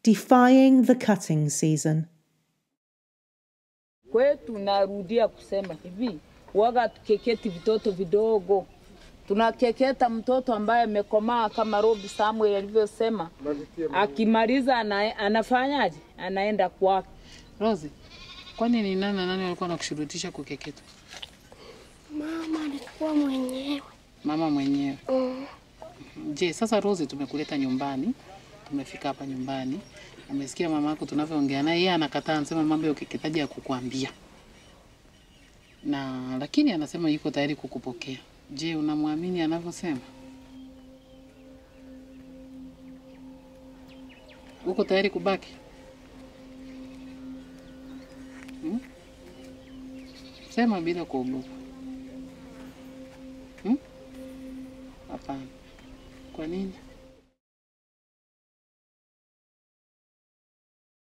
Defying the cutting season. Kwetu narudia kusema hivi, waga tukeketi vitoto vidogo, tunakeketa mtoto ambaye amekomaa kama Robi Samuel alivyosema, akimaliza ana, anafanyaje? Anaenda kwake. Rozi, kwani ni nani na nani walikuwa wanakushurutisha kukeketwa? Mama alikuwa mwenyewe. Mama mwenyewe. Mm. Je, sasa Rozi, tumekuleta nyumbani, tumefika hapa nyumbani, umesikia mama yako tunavyoongea naye, yeye anakataa, anasema mambo ya ukeketaji ya kukuambia na lakini anasema yuko tayari kukupokea. Je, unamwamini anavyosema? Uko tayari kubaki? Hmm? Sema bila kuogopa. Hmm? Hapana. Kwa nini?